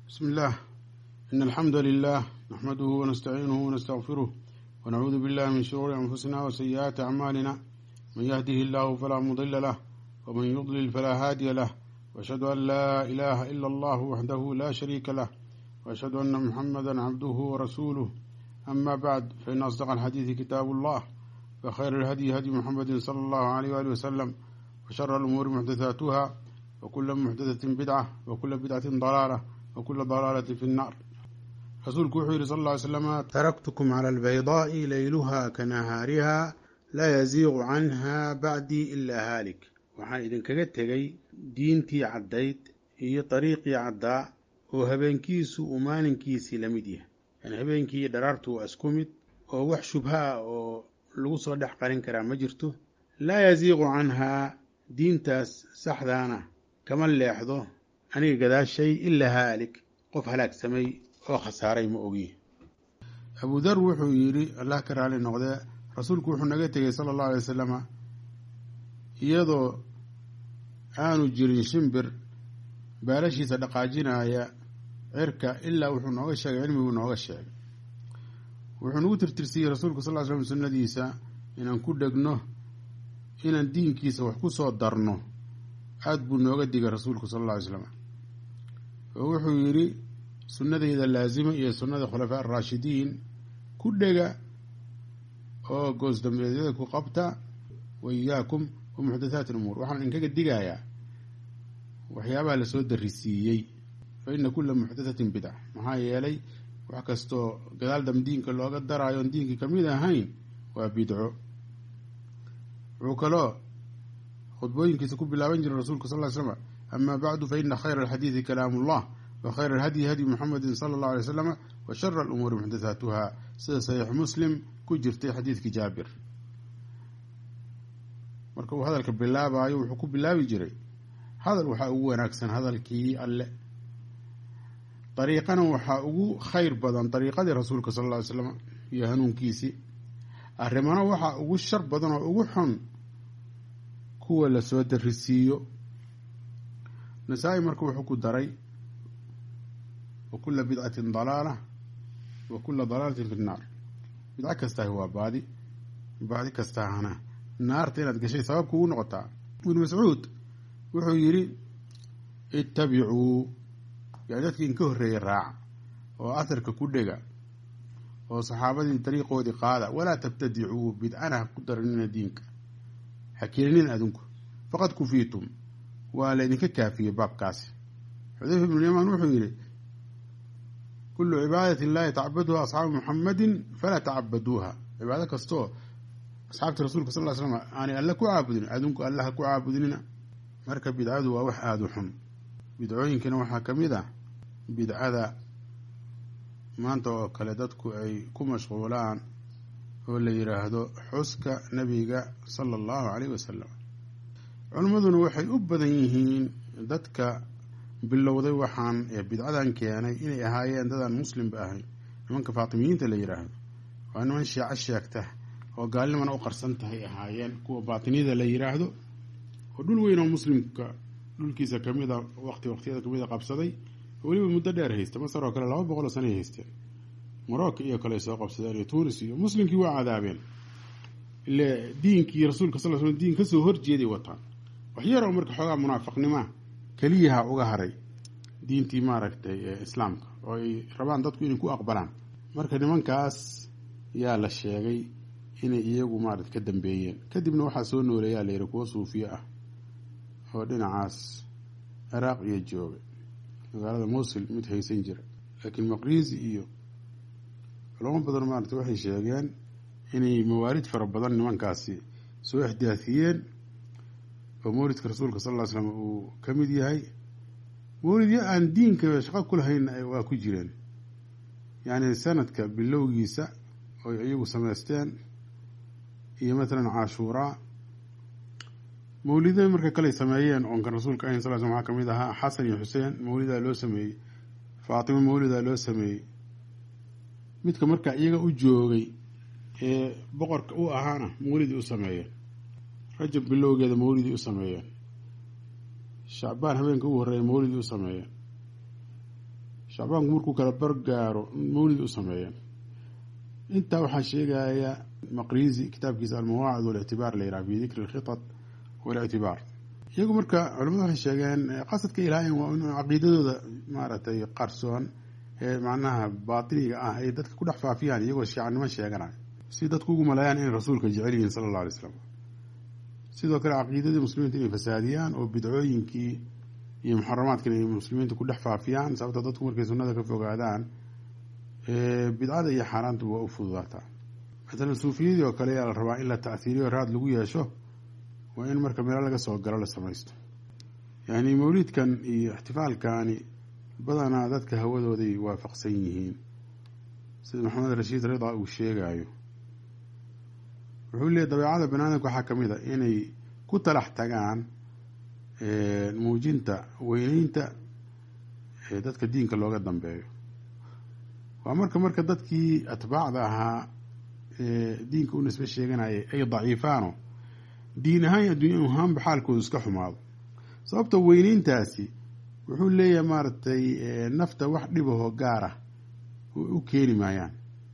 بسم الله إن الحمد لله نحمده ونستعينه ونستغفره ونعوذ بالله من شرور أنفسنا وسيئات أعمالنا من يهده الله فلا مضل له ومن يضلل فلا هادي له وأشهد أن لا إله إلا الله وحده لا شريك له وأشهد أن محمدا عبده ورسوله أما بعد فإن أصدق الحديث كتاب الله وخير الهدي هدي محمد صلى الله عليه وآله وسلم وشر الأمور محدثاتها وكل محدثة بدعة وكل بدعة ضلالة وكل ضلالة في النار rasuulku wuxuu yihi sal ll ly slama taraktukum cala albaydaa'i layluha ka nahaariha laa yaziiqu canha bacdii ilaa haalik waxaan idinkaga tegey diintii caddayd iyo dariiqii caddaa oo habeenkiisu uu maalinkiisii la mid yahay yani habeenkii iyo dharaartu waa isku mid oo wax shubha ah oo lagu soo dhex qarin karaa ma jirto laa yaziiqu canhaa diintaas saxdaana kama leexdo aniga gadaashay ilaa haalik qof halaagsamay oo khasaaray ma ogi abu dar wuxuu yidhi allah ka raali noqdee rasuulku wuxuu naga tegey sala allahu alay wasalama iyadoo aanu jirin shimbir baalashiisa dhaqaajinaya cirka ilaa wuxuu nooga sheegay cilmiguu nooga sheegay wuxuu nagu tirtirsiiyey rasuulku sal ly slam sunnadiisa inaan ku dhegno inaan diinkiisa wax ku soo darno aada buu nooga digay rasuulku sal alla alay slam oo wuxuu yidhi sunnadayda laazima iyo sunnada khulafaa araashidiin ku dhega oo goosdambeedyada ku qabta wa iyaakum wa muxdathaati lumuur waxaan idinkaga digayaa waxyaabaha lasoo darisiiyey fa ina kula muxdathatin bidca maxaa yeelay wax kastoo gadaal dam diinka looga daraayo oon diinkii kamid ahayn waa bidco wuxuu kaloo khudbooyinkiisa ku bilaaban jiray rasuulka sal ly slm ama bacdu fa ina khayra alxadiidi kalaamu ullah wkhayr alhadyi hadyi muxamedi sala allahu alay waslama wa shara alumuuri muxdathaatuha sida saxiix muslim ku jirtay xadiidkii jaabir marka uu hadalka bilaabayo wuxuu ku bilaabi jiray hadal waxaa ugu wanaagsan hadalkii alle dariiqana waxaa ugu khayr badan dariiqadii rasuulka sal alla ly slam iyo hanuunkiisii arrimana waxaa ugu shar badan oo ugu xun kuwa lasoo darisiiyo nasaa-i marka wuxuu ku daray wa kula bidcatin dalaala wa kula dalaalatin fi nnaar bidco kastaahi waa baadi baadi kastaahana naarta inaad gashay sabab kugu noqotaa ibnu mascuud wuxuu yidhi ittabicuu yani dadkii inka horreeyey raaca oo aharka ku dhega oo saxaabadii dariiqoodii qaada walaa tabtadicuu bidcana ha ku daranina diinka ha keenin adinku faqad kufiitum waa laydinka kaafiyey baabkaasi xudayfa ibnu yamaan wuxuu yidhi kulu cibaadati illahi tacabaduha asxaabu muxamadin falaa tacabaduuha cibaado kastoo asxaabta rasuulka sal ly slam aanay alle ku caabudin adinku alle ha ku caabudinina marka bidcadu waa wax aada u xun bidcooyinkana waxaa ka mid ah bidcada maanta oo kale dadku ay ku mashquulaan oo la yidhaahdo xuska nabiga sala allahu caleyh wasalam culimmaduna waxay u badan yihiin dadka bilowday waxaan ee bidcadan keenay inay ahaayeen dadaan muslimba ahayn nimanka faatimiyiinta la yidhaahdo waa niman shiico sheegta oo gaalnimana u qarsan tahay ahaayeen kuwa baatiniyada la yidhaahdo oo dhul weyn oo muslimka dhulkiisa kamid a waqti waqtiyada kamid a qabsaday oo weliba muddo dheer haysta masar oo kale laba boqol oo sana ay haysteen morocco iyo kale ay soo qabsadeen iyo tunis iyo muslimkii waa cadaabeen ile diinkii rasuulka sal sl diin kasoo horjeeday wataan waxyaro marka xoogaa munaafiqnimaa keliyaha uga haray diintii maaragtay ee islaamka oo ay rabaan dadku inay ku aqbalaan marka nimankaas yaa la sheegay inay iyagu maarata ka dambeeyeen kadibna waxaa soo nooleeyaa la yihi kuwo suufiye ah oo dhinacaas ciraaq iyo jooga magaalada mosul mid haysan jira laakiin maqriisi iyo culamo badan maarata waxay sheegeen inay mawaalid fara badan nimankaasi soo ixdaafiyeen oo mawlidka rasuulka sal ly slam uu ka mid yahay mawlidyo aan diinka shaqo ku lahayn waa ku jireen yacni sanadka bilowgiisa oy iyagu samaysteen iyo matalan cashuuraa mawlida marka kaley sameeyeen oon kan rasuulka ahin sal slam waxaa kamid ahaa xasan iyo xuseen mawlidaa loo sameeyey faatimo mawlidaa loo sameeyey midka marka iyaga u joogay ee boqorka u ahaana mawlidii u sameeyeen rajab bilowgeeda mawlidii u sameeyeen shacbaan habeenka ugu horreeya mawlidii u sameeyeen shacbaanku markuu kala bargaaro mawlid u sameeyeen intaa waxaa sheegaya maqrizi kitaabkiisa almawaacid walictibaar la yidhaha fi dikri alkhitat walictibaar iyagu marka culamadu waxay sheegeen qasadka ilaahay waa in caqiidadooda maaragtay qarsoon ee macnaha baatiniga ah ay dadka ku dhex faafiyaan iyagoo shiicannimo sheeganayo si dadku ugu maleeyaan inay rasuulka jecel yihiin sala alla alay slam sidoo kale caqiidadii muslimiinta inay fasaadiyaan oo bidcooyinkii iyo muxaramaadkana ay muslimiinta ku dhex faafiyaan sababta dadku markay sunnada ka fogaadaan bidcada iyo xaaraantu waa u fududaataa matalan suufiyadii oo kale ayaa la rabaa in la tachiiriyo raad lagu yeesho waa in marka meelo laga soo galo la samaysto yani mawlidkan iyo ixtifaalkani badanaa dadka hawadooday waafaqsan yihiin sida maxamed rashiid rida uu sheegayo wuxuu leeyay dabeecada banaadamka waxaa kamid a inay ku talax tagaan muujinta weyneynta dadka diinka looga dambeeyo waa marka marka dadkii atbaacda ahaa diinka u nisbe sheeganayay ay daciifaano diin ahaan iyo adduunya ahaanba xaalkoodu iska xumaado sababta weyneyntaasi wuxuu leeyahay maaragtay nafta wax dhibahoo gaara u keeni maayaan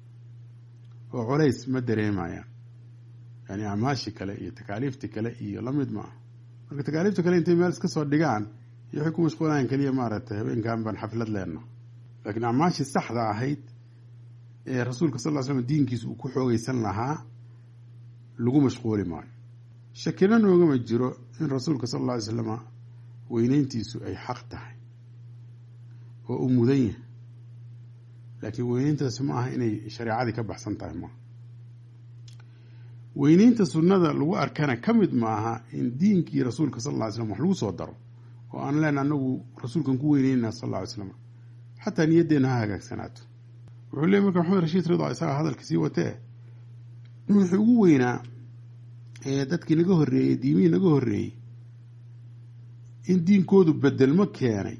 oo colays ma dareemayaan yani acmaashii kale iyo takaaliiftii kale iyo lamid ma ah marka takaaliifta kale intay meel iska soo dhigaan iyo waxay ku mashquulayaan keliya maaragtay habeenkan baan xaflad leenna laakiin acmaashii saxda ahayd ee rasuulka sal ly slam diinkiisa uu ku xoogeysan lahaa lagu mashquuli maayo shakina noogama jiro in rasuulka sal alla alay slama weyneyntiisu ay xaq tahay oo uu mudan yahay laakiin weyneyntaasi ma aha inay shareecadii ka baxsan tahay maaha weyneynta sunnada lagu arkana ka mid maaha in diinkii rasuulka sal alla ly slam wax lagu soo daro oo aan leena anagu rasuulkan ku weyneynana sal alla alay slam xataa niyaddeena ha hagaagsanaato wuxuu leey marka maxamed rashiid rida isagaa hadalka sii watee wixii ugu weynaa ee dadkii naga horreeyey diimihii naga horreeyey in diinkoodu bedelmo keenay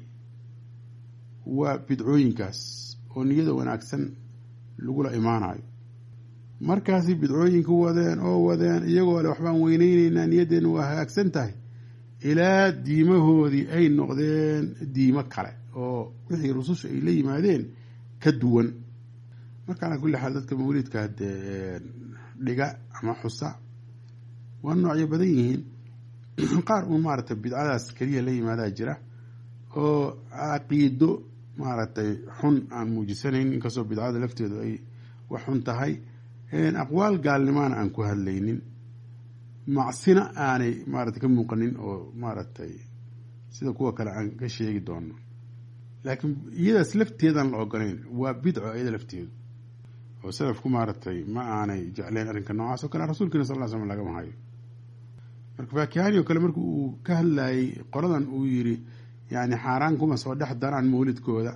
waa bidcooyinkaas oo niyada wanaagsan lagula imaanayo markaasay bidcooyinka wadeen oo wadeen iyagoo le waxbaan weyneyneynaa niyaddeena waa hagaagsan tahay ilaa diimahoodii ay noqdeen diimo kale oo wixii rususha ay la yimaadeen ka duwan marka calaa kulli xaal dadka mawlidka hadee dhiga ama xusa waa noocyo badan yihiin qaar uun maaragtay bidcadaas keliya la yimaadaa jira oo caqiido maaragtay xun aan muujisanayn inkastoo bidcada lafteedu ay wax xun tahay aqwaal gaalnimaana aan ku hadlaynin macsina aanay maaragtay ka muuqanin oo maaragtay sida kuwa kale aan ka sheegi doono laakiin iyadaas lafteedaan la ogolayn waa bidco iyada lafteedu oo salafku maaragtay ma aanay jecleen arrinka noocaas oo kale rasuulkiina sal ll slam lagama hayo marka faakihani oo kale marka uu ka hadlayay qoladan uu yiri yani xaaraan kuma soo dhex daraan mawlidkooda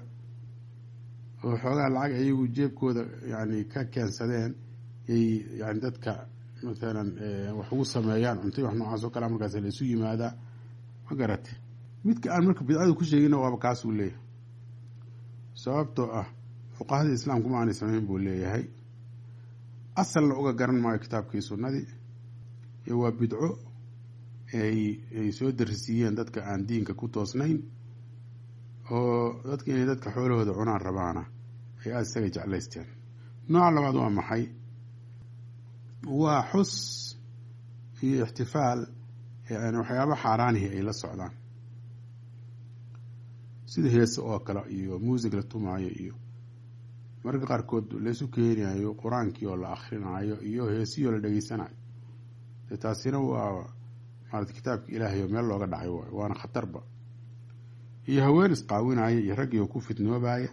oo xoogaa lacag ayagu jeebkooda yani ka keensadeen yay yani dadka mathalan wax ugu sameeyaan cuntay wax noocaas oo kale markaas la isu yimaadaa ma garate midka aan marka bidcada ku sheegina waaba kaasuu leeyahay sababtoo ah fuqahadii islaamku ma aanay sameyn buu leeyahay asalna uga garan maayo kitaabkii sunnadii iyo waa bidco ay ay soo darisiiyeen dadka aan diinka ku toosnayn oo dadka inay dadka xoolahooda cunaan rabaana ay aada isaga jeclaysteen nooca labaad waa maxay waa xus iyo ixtifaal yani waxyaaba xaaraanihi ay la socdaan sida heese oo kale iyo muusig la tumaayo iyo mararka qaarkood laysu keenayo qur-aankii oo la akrinaayo iyo heesihii oo la dhegeysanayo dee taasina waa maarata kitaabka ilaahay oo meel looga dhacay waay waana khatarba iyo haween isqaawinaya iyo raggii oo ku fitnoobaya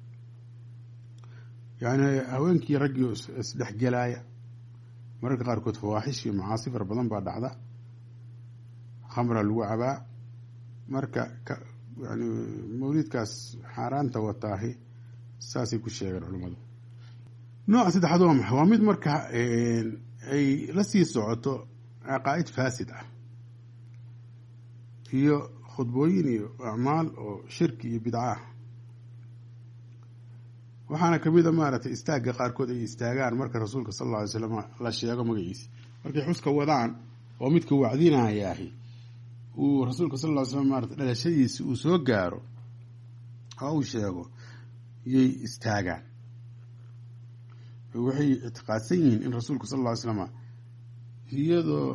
yani haweenkii raggii oo isdhexgelaya mararka qaarkood fawaaxish iyo macaasi fara badan baa dhacda khamra lagu cabaa marka yani mawlidkaas xaaraanta wataahi saasay ku sheegeen culammadu nooca saddexaad waa maxay waa mid marka ay la sii socoto caqaa'id faasid ah iyo khudbooyin iyo acmaal oo shirki iyo bidca ah waxaana kamid a maaragtay istaagga qaarkood ay istaagaan marka rasuulka sal alla alay slam la sheego magaciisa markay xuska wadaan oo midka wacdinayaahi uu rasuulka sal ll ly slam maarata dhalashadiisi uu soo gaaro oo uu sheego yay istaagaan waxay ictiqaadsan yihiin in rasuulku sal alla ly slama iyadoo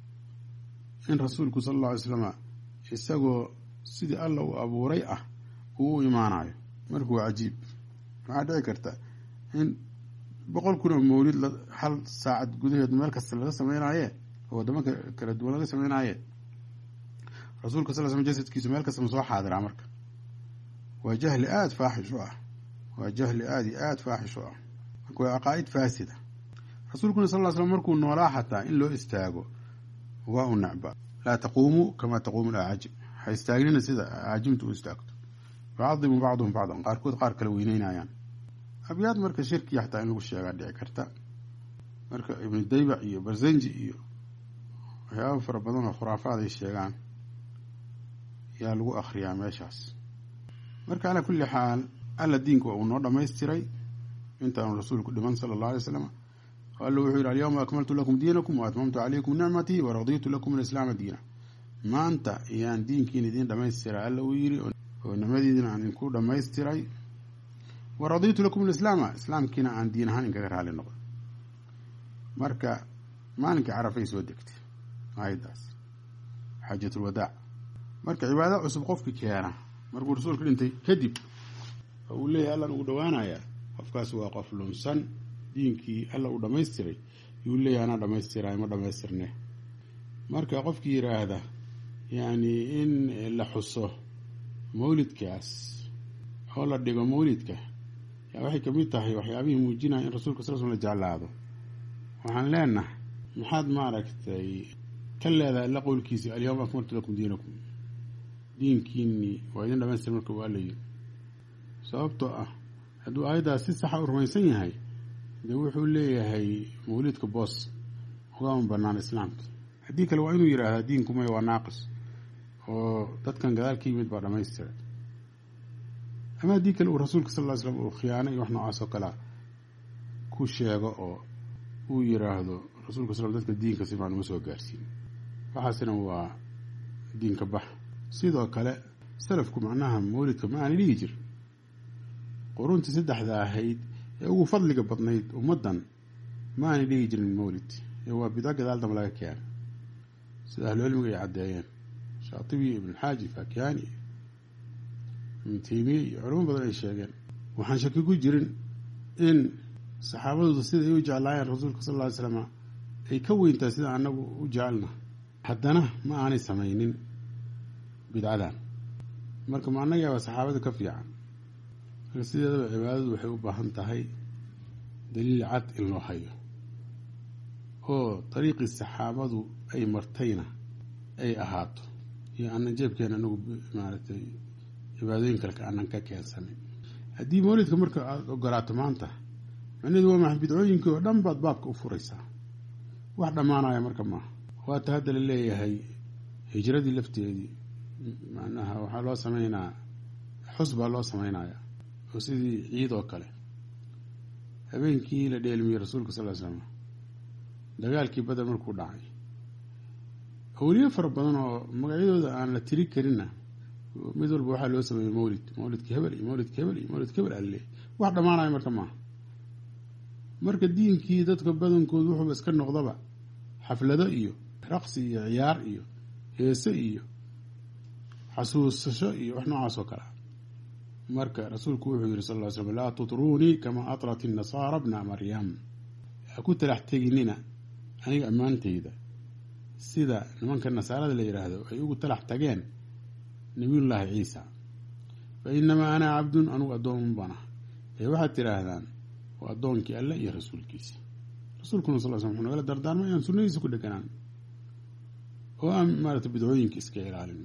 in rasuulku sal alla alay slama isagoo sidii alla uu abuuray ah uu u imaanayo marka waa cajiib waxaa dhici karta in boqol kun oo mawlid hal saacad gudaheed meel kasta laga sameynaaye oo waddamo kala duwan laga sameynaaye rasuulka sal slam jasadkiisu meel kasta ma soo xaadiraa marka waa jahli aada faaxish u ah waa jahli aada iyo aada faaxish u ah marka waa caqaa'id faasida rasuulkuna sal ll slam markuu noolaa xataa in loo istaago waa u necba laa taquumuu kamaa taquumu lacaajib ha istaagnina sida caajimta u istaagto yucadimu bacduhum bacdan qaarkood qaar kale weyneynayaan abyaad marka shirkiya xataa in lagu sheegaa dhici karta marka ibnu daybac iyo barsanji iyo waxyaaba fara badan oo khuraafaad ay sheegaan yaa lagu akriyaa meeshaas marka calaa kulli xaal alla diinka waa uu noo dhamaystiray intaanu rasuulku dhiman sala allah alay slam alla wuxuu yidhi alyawma akmaltu lakum diinakum wa atmamtu calaykum nicmatii wa raditu lakum alislaama diina maanta ayaan diinkiina idiin dhamaystiray alla uu yidhi oo nicmadiidina aan idinku dhamaystiray wa raditu lakum alislaama islaamkiina aan diin ahaan inkaga raali noqon marka maalinkii carafay soo degtay aayaddaas xaajatulwadaac marka cibaado cusub qofki keena markuu rasuulka dhintay kadib oo uu leeyahay allan ugu dhowaanayaa qofkaas waa qof lunsan diinkii alla uu dhamaystiray yuu leeyahay anaa dhamaystiraay ma dhamaystirne marka qofkii yidhaahda yacni in la xuso mawlidkaas oo la dhigo mawlidka yaa waxay kamid tahay waxyaabihii muujinaya in rasuulka sal sl la jeclaado waxaan leenahay maxaad maaragtay ka leedahay alla qowlkiisi alyawma akmaltu lakum diinakum diinkiinii waa idin dhamaystir marka waa la yiri sababtoo ah hadduu aayaddaas si saxa u rumaysan yahay dee wuxuu leeyahay mawlidka boos ugama banaan islaamka haddii kale waa inuu yidhaahdaa diinkumay waa naaqis oo dadkan gadaal ka yimid baa dhamaystiray ama haddii kale uu rasuulka sal ly slam uu khiyaano iyo wax noocaas oo kalea ku sheego oo uu yiraahdo rasuulka sal dadka diinka si maan uma soo gaarsiin waxaasina waa diinka bax sidoo kale salafku macnaha mawlidka ma aana dhihi jir quruntii saddexda ahayd ee ugu fadliga badnayd ummaddan ma aanay dhigi jirin mawlid ee waa bida gadaal damba laga keena sida ahlucilmiga ay caddeeyeen shaatibi ibnulxaaji fakiyaani ibnu teymiye iyo culamo badan ay sheegeen waxaan shaki ku jirin in saxaabadooda sida ay u jeclaayeen rasuulka sal lla ly slama ay ka weyntahay sida anagu u jecelna haddana ma aanay samaynin bidcadan marka ma annagaaba saxaabada ka fiican marka sideedaba cibaadadu waxay u baahan tahay daliil cad in loo hayo oo dariiqii saxaabadu ay martayna ay ahaato iyo aanan jeebkeena anagu maaragtay cibaadooyin kaleka aanan ka keensanin haddii mawlidka marka aada ogolaato maanta macnaheedu waa maxa bidcooyinkii oo dhan baad baabka u furaysaa wax dhammaanaya marka maaha waata hadda la leeyahay hijradii lafteedii macnaha waxaa loo sameynaa xus baa loo sameynaya oo sidii ciid oo kale habeenkii la dheelmiyey rasuulka sal ly slam dagaalkii bader markuu dhacay awliye fara badan oo magacyadooda aan la tiri karinna mid walba waxaa loo sameeyey mawlid mawlidka hebel iyo mawlidka hebel iyo mawlidka hebel alle wax dhammaanayo marka maaha marka diinkii dadka badankoodu wuxuuba iska noqdaba xaflado iyo raqsi iyo ciyaar iyo heese iyo xasuusasho iyo wax noocaas oo kale marka rasuulku wuxuu yihi sal ly slam laa tutruunii kamaa atrat inasaara bna maryam ha ku talax teginina aniga ammaantayda sida nimanka nasaarada la yidhaahdo ay ugu talax tageen nabiyullaahi ciisa fa inamaa ana cabdun anugu addoon bana ee waxaad tidhaahdaan waa addoonkii alle iyo rasuulkiisa rasuulkuna sal sl wuxuu nagala dardaarmay inaan sunnadiisa ku dheganaan oo aan maaragtay bidcooyinka iska ilaalin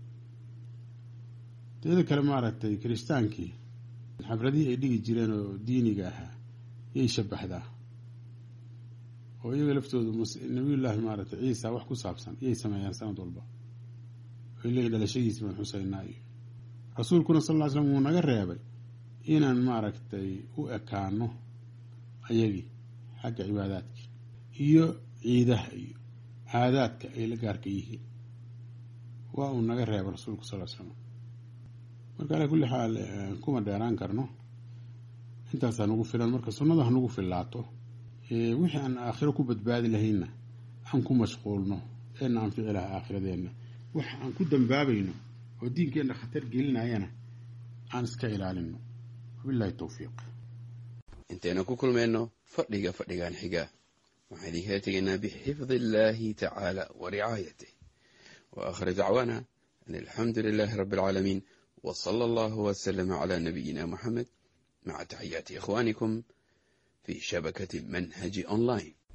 teeda kale maaragtay kiristaankii xafladihii ay dhigi jireen oo diiniga ahaa yay shabaxdaa oo iyaga laftoodu nabiyullaahi maaragtay ciisa wax ku saabsan iyay sameeyaan sanad walba oy leeyihin dhalashadiisi baan xusaynaa iyo rasuulkuna sal ly slam wuu naga reebay inaan maaragtay u ekaano ayagii xagga cibaadaadka iyo ciidaha iyo caadaadka ay la gaarka yihiin waa uu naga reebay rasuulku sal l slam marka alaa kulli xaal kuma dheeraan karno intaasaa nagu filan marka sunnada ha nagu fillaato wixii aan aakhiro ku badbaadi lahaynna aan ku mashquulno eena anfici laha aakhiradeenna wax aan ku dambaabayno oo diinkeenna khatar gelinayana aan iska ilaalino wabilahi towfiiq intaynu ku kulmayno fadhiga fadhigan xiga waxaan idinkala tegaynaa bixifdi illaahi tacaala wa ricaayatih wa aakhir dacwaana an alxamdu lilaahi rabbi alcaalamiin wa sala allahu wasalama calaa nabiyina muxamed maca taxiyaati ikhwaanikum fi shabakati manhaji online